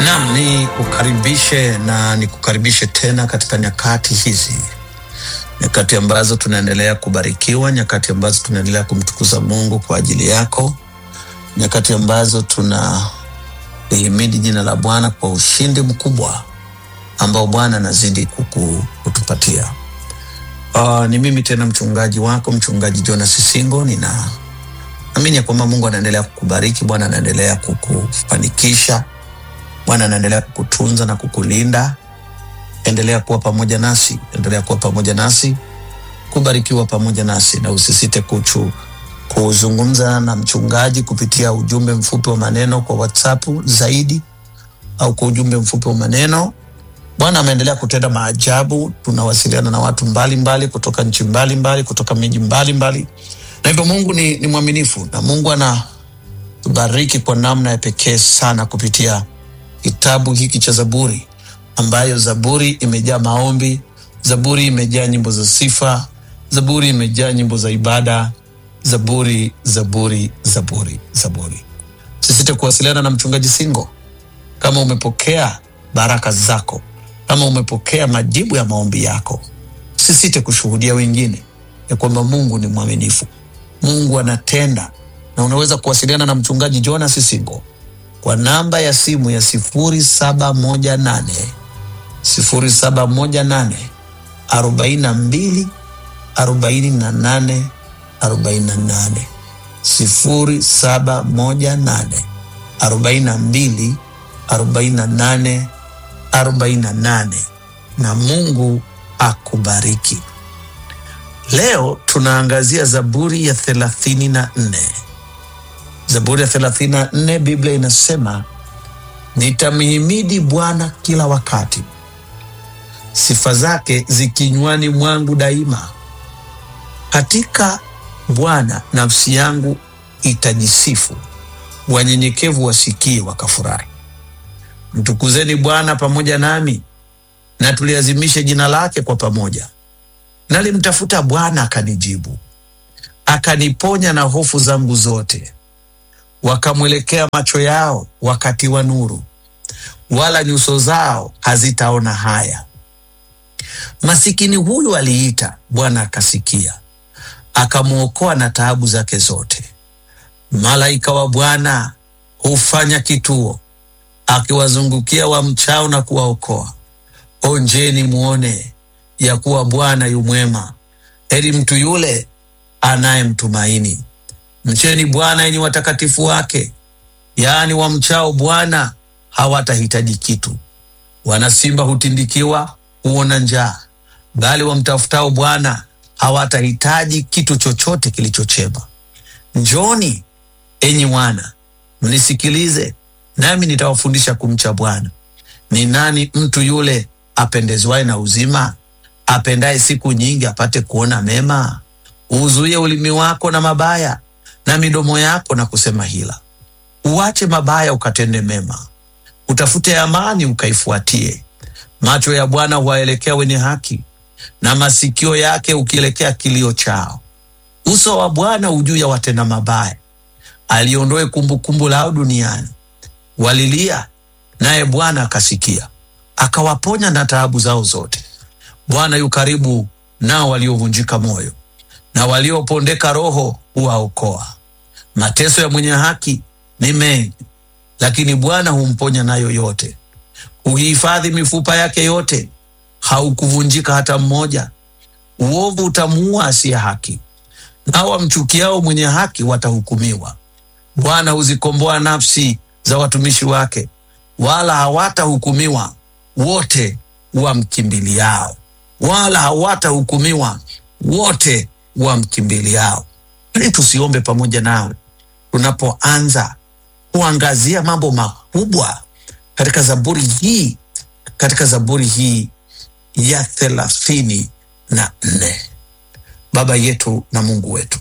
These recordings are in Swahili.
Naam, ni kukaribishe na nikukaribishe tena katika nyakati hizi, nyakati ambazo tunaendelea kubarikiwa, nyakati ambazo tunaendelea kumtukuza Mungu kwa ajili yako, nyakati ambazo tuna lihimidi jina la Bwana kwa ushindi mkubwa ambao Bwana anazidi kuku- kutupatia. Uh, ni mimi tena mchungaji wako mchungaji Jonas Singo. Nina amini ya kwamba Mungu anaendelea kukubariki, Bwana anaendelea kukufanikisha, Bwana anaendelea kukutunza na kukulinda. Endelea kuwa pamoja nasi, endelea kuwa pamoja nasi, kubarikiwa pamoja nasi, na usisite kuchu kuzungumza na mchungaji kupitia ujumbe mfupi wa maneno kwa WhatsApp zaidi au kwa ujumbe mfupi wa maneno. Bwana ameendelea kutenda maajabu. Tunawasiliana na watu mbalimbali mbali, kutoka nchi mbalimbali mbali, kutoka miji mbalimbali, na hivyo Mungu ni, ni mwaminifu na Mungu anatubariki kwa namna ya pekee sana kupitia kitabu hiki cha Zaburi, ambayo Zaburi imejaa maombi, Zaburi imejaa nyimbo za sifa, Zaburi imejaa nyimbo za ibada, Zaburi, Zaburi, Zaburi, Zaburi. Sisite kuwasiliana na mchungaji Singo kama umepokea baraka zako, kama umepokea majibu ya maombi yako, sisite kushuhudia wengine ya kwamba Mungu ni mwaminifu, Mungu anatenda, na unaweza kuwasiliana na mchungaji Jonas Singo kwa namba ya simu ya sifuri saba moja nane sifuri saba moja nane arobaini na mbili arobaini na nane arobaini na nane sifuri saba moja nane arobaini na mbili arobaini na nane arobaini na nane na Mungu akubariki. Leo tunaangazia Zaburi ya thelathini na nne. Zaburi ya thelathini na nne, Biblia inasema nitamhimidi Bwana kila wakati, sifa zake zikinywani mwangu daima. Katika Bwana nafsi yangu itajisifu, wanyenyekevu wasikie wakafurahi. Mtukuzeni Bwana pamoja nami, na tuliazimishe jina lake kwa pamoja. Nalimtafuta Bwana akanijibu, akaniponya na hofu zangu zote. Wakamwelekea macho yao wakatiwa nuru, wala nyuso zao hazitaona haya. Masikini huyu aliita, Bwana akasikia, akamwokoa na taabu zake zote. Malaika wa Bwana hufanya kituo, akiwazungukia wamchao na kuwaokoa. Onjeni mwone ya kuwa Bwana yu mwema, heri mtu yule anayemtumaini. Mcheni Bwana enyi watakatifu wake, yaani wamchao Bwana hawatahitaji kitu. Wana simba hutindikiwa, huona njaa, bali wamtafutao Bwana hawatahitaji kitu chochote kilichochema. Njoni enyi wana, mnisikilize, nami nitawafundisha kumcha Bwana. Ni nani mtu yule apendezwaye na uzima, apendaye siku nyingi apate kuona mema? Uzuie ulimi wako na mabaya, na midomo yako na kusema hila. Uache mabaya ukatende mema, utafute amani ukaifuatie. Macho ya Bwana huwaelekea wenye haki, na masikio yake ukielekea kilio chao. Uso wa Bwana ujuu ya watenda mabaya, aliondoe kumbukumbu lao duniani. Walilia, naye Bwana akasikia, akawaponya na taabu zao zote. Bwana yu karibu nao waliovunjika moyo, na waliopondeka roho huwaokoa. Mateso ya mwenye haki ni mengi, lakini Bwana humponya nayo yote. Huhifadhi mifupa yake yote, haukuvunjika hata mmoja. Uovu utamuua asiye haki, nao wamchukiao mwenye haki watahukumiwa. Bwana huzikomboa nafsi za watumishi wake, wala hawatahukumiwa wote wamkimbiliao, wala hawatahukumiwa wote wamkimbiliao. Ili tusiombe pamoja nawe tunapoanza kuangazia mambo makubwa katika zaburi hii, katika zaburi hii ya thelathini na nne. Baba yetu na Mungu wetu,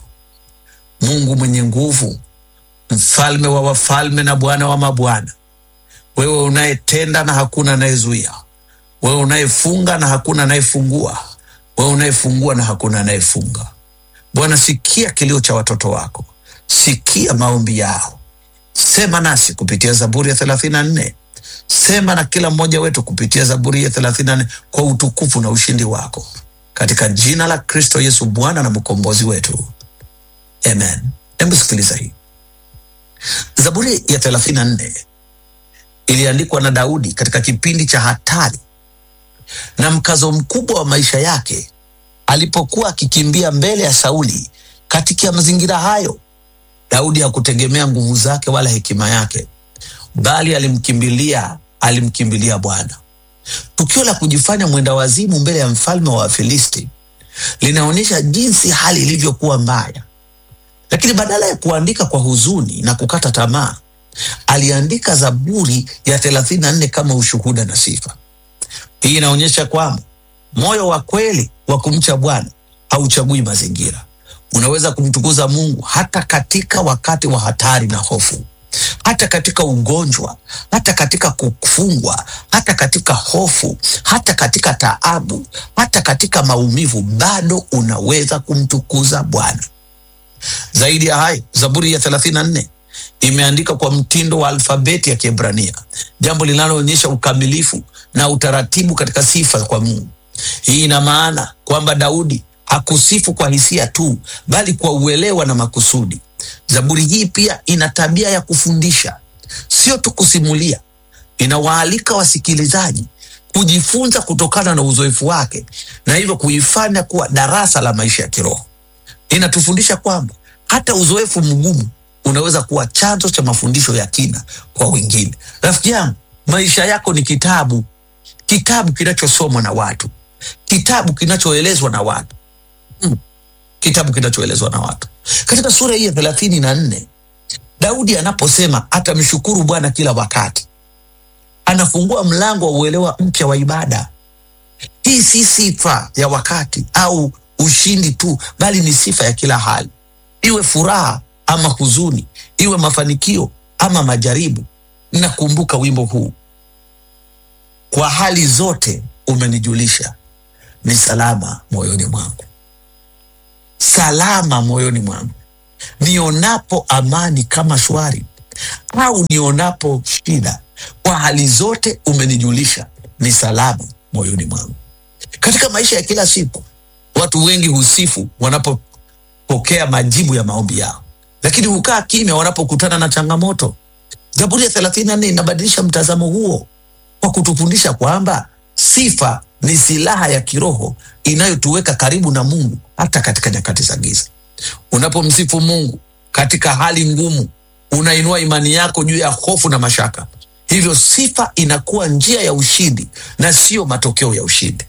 Mungu mwenye nguvu, mfalme wa wafalme na Bwana wa mabwana, wewe unayetenda na hakuna anayezuia, wewe unayefunga na hakuna anayefungua, wewe unayefungua na hakuna anayefunga. Bwana, sikia kilio cha watoto wako, sikia maombi yao, sema nasi kupitia Zaburi ya thelathini na nne sema na kila mmoja wetu kupitia Zaburi ya 34 kwa utukufu na ushindi wako, katika jina la Kristo Yesu, Bwana na mkombozi wetu, amen. Hebu sikiliza hii Zaburi ya 34 iliandikwa na Daudi katika kipindi cha hatari na mkazo mkubwa wa maisha yake alipokuwa akikimbia mbele ya Sauli. Katika mazingira hayo, Daudi hakutegemea nguvu zake wala hekima yake, bali alimkimbilia alimkimbilia Bwana. Tukio la kujifanya mwenda wazimu mbele ya mfalme wa Wafilisti linaonyesha jinsi hali ilivyokuwa mbaya, lakini badala ya kuandika kwa huzuni na kukata tamaa, aliandika Zaburi ya 34 kama ushuhuda na sifa. Hii inaonyesha kwamba moyo wa kweli wa kumcha Bwana hauchagui mazingira. Unaweza kumtukuza Mungu hata katika wakati wa hatari na hofu, hata katika ugonjwa, hata katika kufungwa, hata katika hofu, hata katika taabu, hata katika maumivu, bado unaweza kumtukuza Bwana. Zaidi ya hayo, Zaburi ya 34 imeandika kwa mtindo wa alfabeti ya Kiebrania, jambo linaloonyesha ukamilifu na utaratibu katika sifa kwa Mungu. Hii ina maana kwamba Daudi hakusifu kwa hisia tu, bali kwa uelewa na makusudi. Zaburi hii pia ina tabia ya kufundisha, sio tu kusimulia. Inawaalika wasikilizaji kujifunza kutokana na uzoefu wake na hivyo kuifanya kuwa darasa la maisha ya kiroho. Inatufundisha kwamba hata uzoefu mgumu unaweza kuwa chanzo cha mafundisho ya kina kwa wengine. Rafiki yangu, maisha yako ni kitabu, kitabu kinachosomwa na watu, kitabu kinachoelezwa na watu mm. kitabu kinachoelezwa na watu. Katika sura hii ya thelathini na nne Daudi anaposema atamshukuru Bwana kila wakati, anafungua mlango wa uelewa mpya wa ibada. Hii si sifa ya wakati au ushindi tu, bali ni sifa ya kila hali, iwe furaha ama huzuni, iwe mafanikio ama majaribu. Nakumbuka wimbo huu, kwa hali zote umenijulisha, ni salama moyoni mwangu, salama moyoni mwangu, nionapo amani kama shwari, au nionapo shida, kwa hali zote umenijulisha, ni salama moyoni mwangu. Katika maisha ya kila siku, watu wengi husifu wanapopokea majibu ya maombi yao lakini hukaa kimya wanapokutana na changamoto. Zaburi ya 34 inabadilisha mtazamo huo kwa kutufundisha kwamba sifa ni silaha ya kiroho inayotuweka karibu na Mungu hata katika nyakati za giza. Unapomsifu Mungu katika hali ngumu, unainua imani yako juu ya hofu na mashaka. Hivyo sifa inakuwa njia ya ushindi na sio matokeo ya ushindi.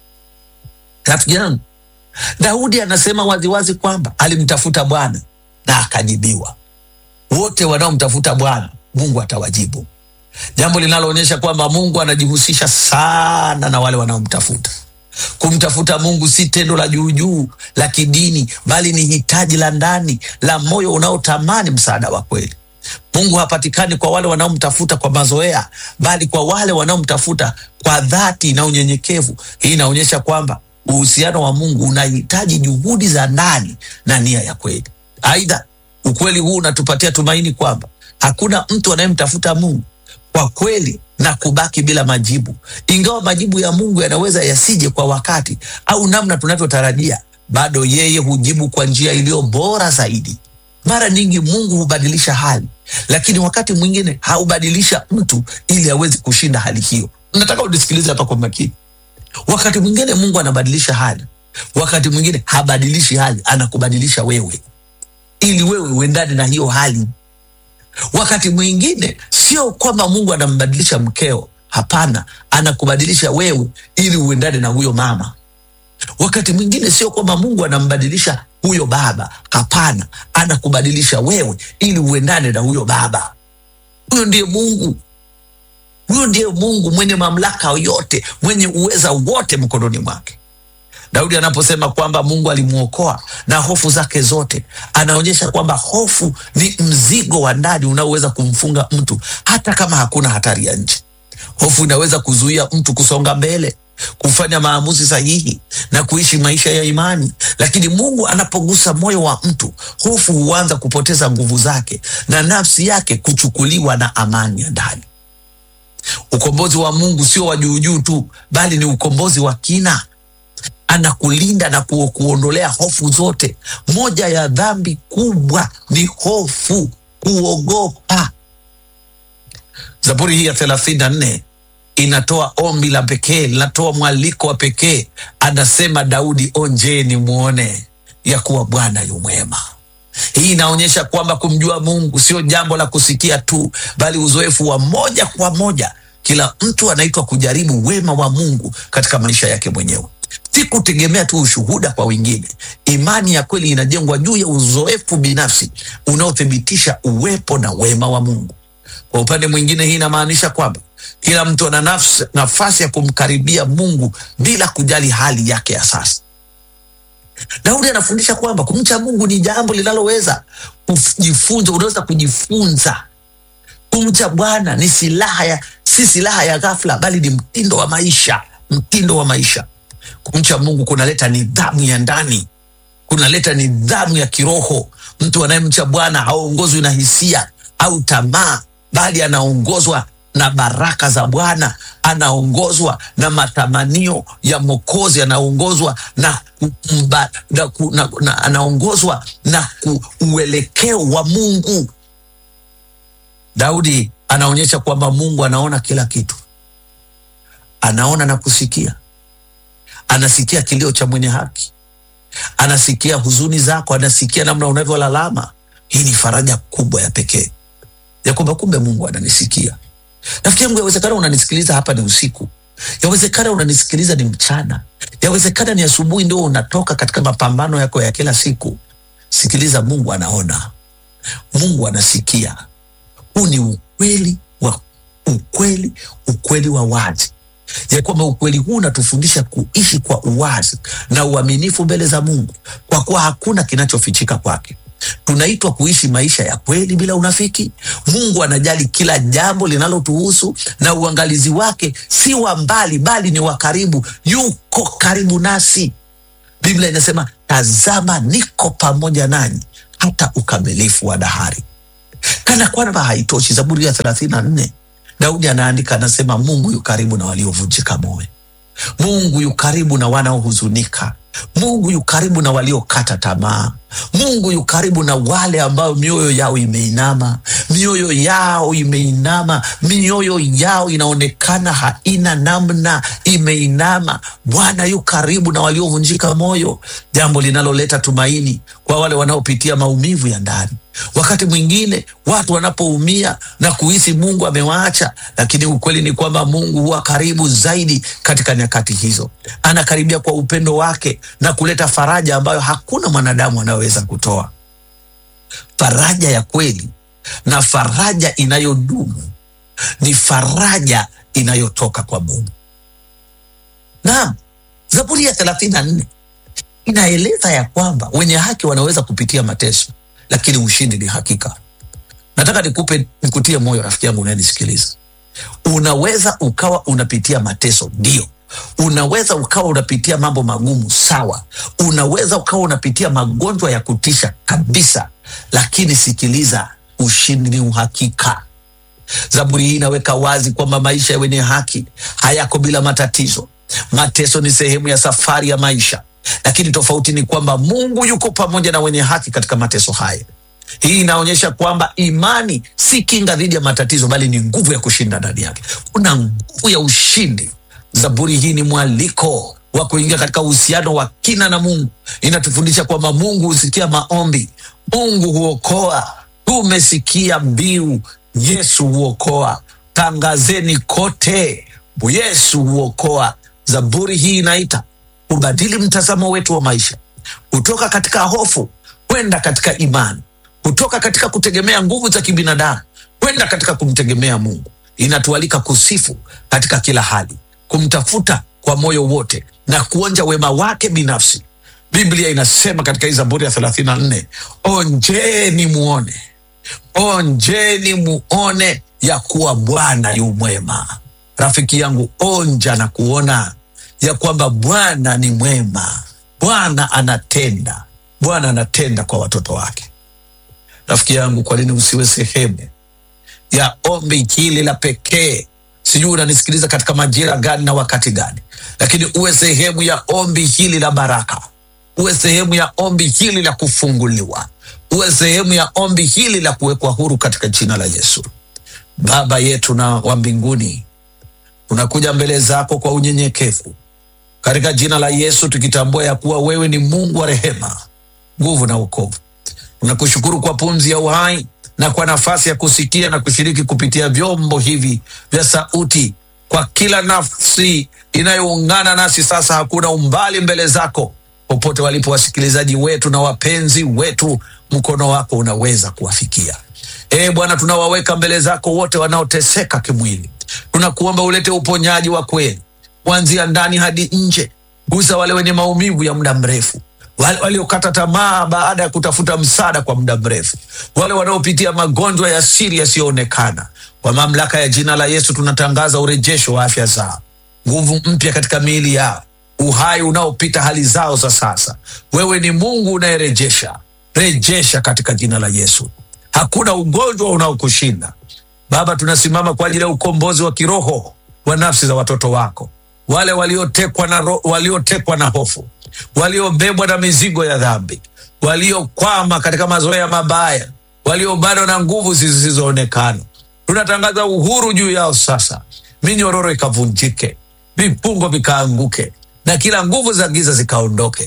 Rafiki yangu, Daudi anasema waziwazi kwamba alimtafuta Bwana na akajibiwa. Wote wanaomtafuta Bwana Mungu atawajibu, jambo linaloonyesha kwamba Mungu anajihusisha sana na wale wanaomtafuta. Kumtafuta Mungu si tendo la juujuu la kidini, bali ni hitaji la ndani la moyo unaotamani msaada wa kweli. Mungu hapatikani kwa wale wanaomtafuta kwa mazoea, bali kwa wale wanaomtafuta kwa dhati na unyenyekevu. Hii inaonyesha kwamba uhusiano wa Mungu unahitaji juhudi za ndani na nia ya kweli. Aidha, ukweli huu unatupatia tumaini kwamba hakuna mtu anayemtafuta Mungu kwa kweli na kubaki bila majibu. Ingawa majibu ya Mungu yanaweza yasije kwa wakati au namna tunavyotarajia, bado yeye hujibu kwa njia iliyo bora zaidi. Mara nyingi Mungu hubadilisha hali, lakini wakati mwingine haubadilisha mtu ili aweze kushinda hali hiyo. Nataka unisikilize hapa kwa makini. Wakati mwingine Mungu anabadilisha hali, wakati mwingine habadilishi hali, anakubadilisha wewe ili wewe uendane na hiyo hali. Wakati mwingine sio kwamba Mungu anambadilisha mkeo, hapana, anakubadilisha wewe ili uendane na huyo mama. Wakati mwingine sio kwamba Mungu anambadilisha huyo baba, hapana, anakubadilisha wewe ili uendane na huyo baba. Huyo ndiye Mungu, huyo ndiye Mungu mwenye mamlaka yote, mwenye uweza wote mkononi mwake. Daudi anaposema kwamba Mungu alimwokoa na hofu zake zote, anaonyesha kwamba hofu ni mzigo wa ndani unaoweza kumfunga mtu hata kama hakuna hatari ya nje. Hofu inaweza kuzuia mtu kusonga mbele, kufanya maamuzi sahihi na kuishi maisha ya imani. Lakini Mungu anapogusa moyo wa mtu, hofu huanza kupoteza nguvu zake na nafsi yake kuchukuliwa na amani ya ndani. Ukombozi wa Mungu sio wa juujuu tu, bali ni ukombozi wa kina. Anakulinda na ku, kuondolea hofu zote. Moja ya dhambi kubwa ni hofu, kuogopa. Zaburi hii ya thelathini na nne inatoa ombi la pekee, linatoa mwaliko wa pekee. Anasema Daudi, onjeni mwone ya kuwa Bwana yu mwema. Hii inaonyesha kwamba kumjua Mungu sio jambo la kusikia tu, bali uzoefu wa moja kwa moja. Kila mtu anaitwa kujaribu wema wa Mungu katika maisha yake mwenyewe, si kutegemea tu ushuhuda kwa wengine. Imani ya kweli inajengwa juu ya uzoefu binafsi unaothibitisha uwepo na wema wa Mungu. Kwa upande mwingine, hii inamaanisha kwamba kila mtu ana nafsi, nafasi ya kumkaribia Mungu bila kujali hali yake ya sasa. Daudi anafundisha kwamba kumcha Mungu ni jambo linaloweza kujifunza, unaweza kujifunza. Kumcha Bwana ni silaha ya, si silaha ya ghafla, bali ni mtindo wa maisha, mtindo wa maisha. Kumcha Mungu kunaleta nidhamu ya ndani, kunaleta nidhamu ya kiroho. Mtu anayemcha Bwana haongozwi na hisia au tamaa, bali anaongozwa na baraka za Bwana, anaongozwa na matamanio ya Mwokozi, anaongozwa na, kumba, na, ku- na, na anaongozwa na ku- uelekeo wa Mungu. Daudi anaonyesha kwamba Mungu anaona kila kitu, anaona na kusikia, anasikia kilio cha mwenye haki, anasikia huzuni zako, anasikia namna unavyolalama. Hii ni faraja kubwa ya pekee ya kwamba kumbe Mungu ananisikia. Rafiki yangu, yawezekana unanisikiliza hapa ni usiku, yawezekana unanisikiliza ni mchana, yawezekana ni asubuhi ndio unatoka katika mapambano yako ya kila siku. Sikiliza, Mungu anaona, Mungu anasikia. Huu ni ukweli wa ukweli, ukweli wa wazi ya kwamba ukweli huu unatufundisha kuishi kwa uwazi na uaminifu mbele za Mungu, kwa kuwa hakuna kinachofichika kwake. Tunaitwa kuishi maisha ya kweli bila unafiki. Mungu anajali kila jambo linalotuhusu na uangalizi wake si wa mbali, bali ni wa karibu. Yuko karibu nasi. Biblia inasema, tazama, niko pamoja nanyi hata ukamilifu wa dahari. Kana kwamba haitoshi, Zaburi ya thelathini na nne Daudi anaandika anasema, Mungu yu karibu na waliovunjika moyo. Mungu yu karibu na wanaohuzunika. Mungu yu karibu na waliokata tamaa. Mungu yu karibu na wale ambao mioyo yao imeinama, mioyo yao imeinama, mioyo yao inaonekana haina namna, imeinama. Bwana yu karibu na waliovunjika moyo, jambo linaloleta tumaini kwa wale wanaopitia maumivu ya ndani. Wakati mwingine watu wanapoumia na kuhisi Mungu amewaacha, lakini ukweli ni kwamba Mungu huwa karibu zaidi katika nyakati hizo. Anakaribia kwa upendo wake na kuleta faraja ambayo hakuna mwanadamu anayoweza kutoa. Faraja ya kweli na faraja inayodumu ni faraja inayotoka kwa Mungu. Naam, Zaburi ya thelathini na nne inaeleza ya kwamba wenye haki wanaweza kupitia mateso, lakini ushindi ni hakika. Nataka nikupe nikutie moyo rafiki yangu unayenisikiliza. Unaweza ukawa unapitia mateso, ndio. Unaweza ukawa unapitia mambo magumu, sawa. Unaweza ukawa unapitia magonjwa ya kutisha kabisa, lakini sikiliza, ushindi ni uhakika. Zaburi hii inaweka wazi kwamba maisha ya wenye haki hayako bila matatizo. Mateso ni sehemu ya safari ya maisha, lakini tofauti ni kwamba Mungu yuko pamoja na wenye haki katika mateso haya. Hii inaonyesha kwamba imani si kinga dhidi ya matatizo, bali ni nguvu ya kushinda ndani yake. Kuna nguvu ya ushindi. Zaburi hii ni mwaliko wa kuingia katika uhusiano wa kina na Mungu. Inatufundisha kwamba Mungu husikia maombi, Mungu huokoa. Tumesikia mbiu, Yesu huokoa. Tangazeni kote, Yesu huokoa. Zaburi hii inaita kubadili mtazamo wetu wa maisha kutoka katika hofu kwenda katika imani, kutoka katika kutegemea nguvu za kibinadamu kwenda katika kumtegemea Mungu. Inatualika kusifu katika kila hali, kumtafuta kwa moyo wote na kuonja wema wake binafsi. Biblia inasema katika hii Zaburi ya thelathini na nne onjeni muone, onjeni muone ya kuwa Bwana yu mwema. Rafiki yangu, onja na kuona ya kwamba Bwana ni mwema. Bwana anatenda, Bwana anatenda kwa watoto wake. Rafiki yangu, kwa nini usiwe sehemu ya ombi hili la pekee sijui unanisikiliza katika majira gani na wakati gani, lakini uwe sehemu ya ombi hili la baraka, uwe sehemu ya ombi hili la kufunguliwa, uwe sehemu ya ombi hili la kuwekwa huru katika jina la Yesu. Baba yetu na wa mbinguni, tunakuja mbele zako kwa unyenyekevu katika jina la Yesu, tukitambua ya kuwa wewe ni Mungu wa rehema, nguvu na wokovu. Tunakushukuru kwa pumzi ya uhai na kwa nafasi ya kusikia na kushiriki kupitia vyombo hivi vya sauti. Kwa kila nafsi inayoungana nasi sasa, hakuna umbali mbele zako. Popote walipo wasikilizaji wetu na wapenzi wetu, mkono wako unaweza kuwafikia. Ee Bwana, tunawaweka mbele zako wote wanaoteseka kimwili. Tunakuomba ulete uponyaji wa kweli kuanzia ndani hadi nje. Gusa wale wenye maumivu ya muda mrefu, wale waliokata tamaa baada ya kutafuta msaada kwa muda mrefu, wale wanaopitia magonjwa ya siri yasiyoonekana. Kwa mamlaka ya jina la Yesu tunatangaza urejesho wa afya zao, nguvu mpya katika miili yao, uhai unaopita hali zao za sasa. Wewe ni Mungu unayerejesha, rejesha katika jina la Yesu. Hakuna ugonjwa unaokushinda Baba. Tunasimama kwa ajili ya ukombozi wa kiroho wa nafsi za watoto wako, wale waliotekwa na, ro- waliotekwa na hofu, waliobebwa na mizigo ya dhambi, waliokwama katika mazoea mabaya, waliobanwa na nguvu zisizoonekana. Tunatangaza uhuru juu yao sasa, minyororo ikavunjike, vifungo vikaanguke, na kila nguvu za giza zikaondoke.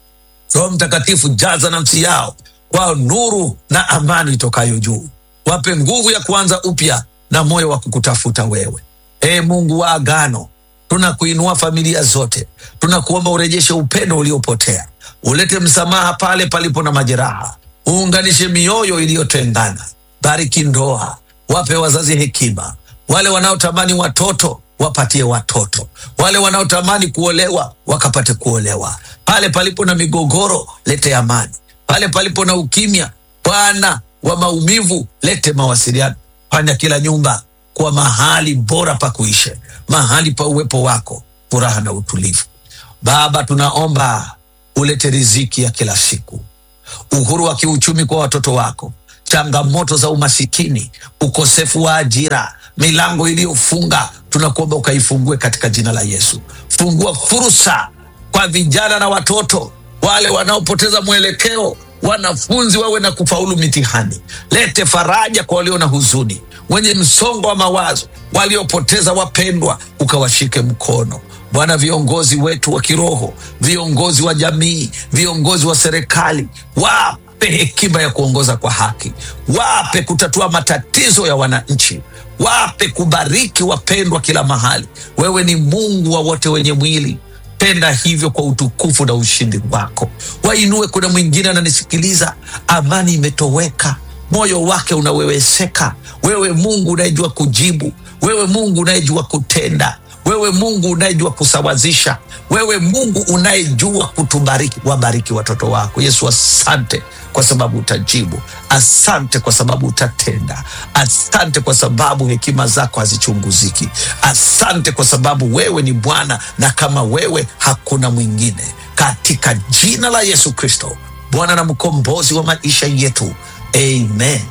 Roho Mtakatifu, jaza nafsi yao kwa nuru na amani itokayo juu. Wape nguvu ya kuanza upya na moyo wa kukutafuta wewe. Ee Mungu wa agano, tunakuinua familia zote, tunakuomba urejeshe upendo uliopotea, ulete msamaha pale palipo na majeraha, uunganishe mioyo iliyotengana. Bariki ndoa, wape wazazi hekima, wale wanaotamani watoto wapatie watoto, wale wanaotamani kuolewa wakapate kuolewa. Pale palipo na migogoro, lete amani. Pale palipo na ukimya, Bwana wa maumivu, lete mawasiliano. Fanya kila nyumba kuwa mahali bora pa kuishi, mahali pa uwepo wako, furaha na utulivu. Baba, tunaomba ulete riziki ya kila siku, uhuru wa kiuchumi kwa watoto wako, changamoto za umasikini, ukosefu wa ajira, milango iliyofunga, tunakuomba ukaifungue katika jina la Yesu. Fungua fursa kwa vijana na watoto wale wanaopoteza mwelekeo, wanafunzi wawe na kufaulu mitihani. Lete faraja kwa walio na huzuni, wenye msongo wa mawazo, waliopoteza wapendwa, ukawashike mkono Bwana. Viongozi wetu wa kiroho, viongozi wa jamii, viongozi wa serikali, wape hekima ya kuongoza kwa haki, wape kutatua matatizo ya wananchi, wape kubariki wapendwa kila mahali. Wewe ni Mungu wa wote wenye mwili tenda hivyo kwa utukufu na ushindi wako. Wainue. Kuna mwingine ananisikiliza, amani imetoweka, moyo wake unaweweseka. Wewe Mungu unayejua kujibu, wewe Mungu unayejua kutenda, wewe Mungu unayejua kusawazisha, wewe Mungu unayejua kutubariki. Wabariki watoto wako Yesu. Asante kwa sababu utajibu, asante kwa sababu utatenda, asante kwa sababu hekima zako hazichunguziki, asante kwa sababu wewe ni Bwana na kama wewe hakuna mwingine, katika jina la Yesu Kristo, Bwana na mkombozi wa maisha yetu. Amen,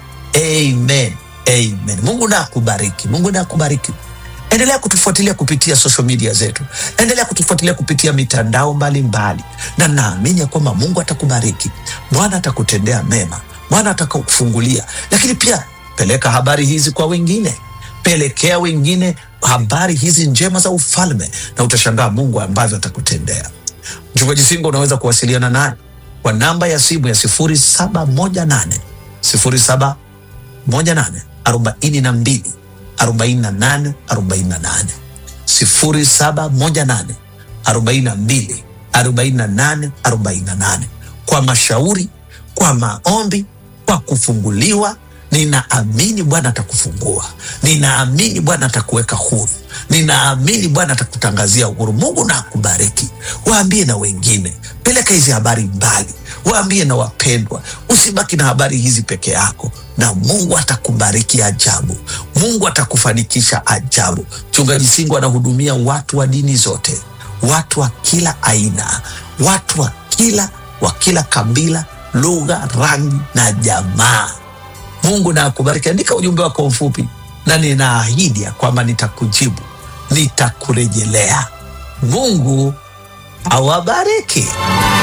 amen, amen. Mungu na akubariki, Mungu na akubariki. Endelea kutufuatilia kupitia social media zetu, endelea kutufuatilia kupitia mitandao mbalimbali, na naamini ya kwamba Mungu atakubariki, Bwana atakutendea mema, Bwana atakufungulia. Lakini pia peleka habari hizi kwa wengine, pelekea wengine habari hizi njema za ufalme, na utashangaa Mungu ambavyo atakutendea. Mchungaji Singo, unaweza kuwasiliana naye kwa namba ya simu ya sifuri saba moja nane sifuri saba moja nane arobaini na mbili 48 48 0718 42 48 48 kwa mashauri, kwa maombi, kwa kufunguliwa. Ninaamini Bwana atakufungua, ninaamini Bwana atakuweka huru, ninaamini Bwana atakutangazia uhuru. Mungu na akubariki. Waambie na wengine, peleka hizi habari mbali, waambie na wapendwa. Usibaki na habari hizi peke yako, na Mungu atakubariki ajabu. Mungu atakufanikisha ajabu. Mchungaji Singo anahudumia watu wa dini zote, watu wa kila aina, watu wa kila wa kila kabila, lugha, rangi na jamaa. Mungu na akubariki. Andika ujumbe wako mfupi na ninaahidi ya kwamba nitakujibu, nitakurejelea. Mungu awabariki.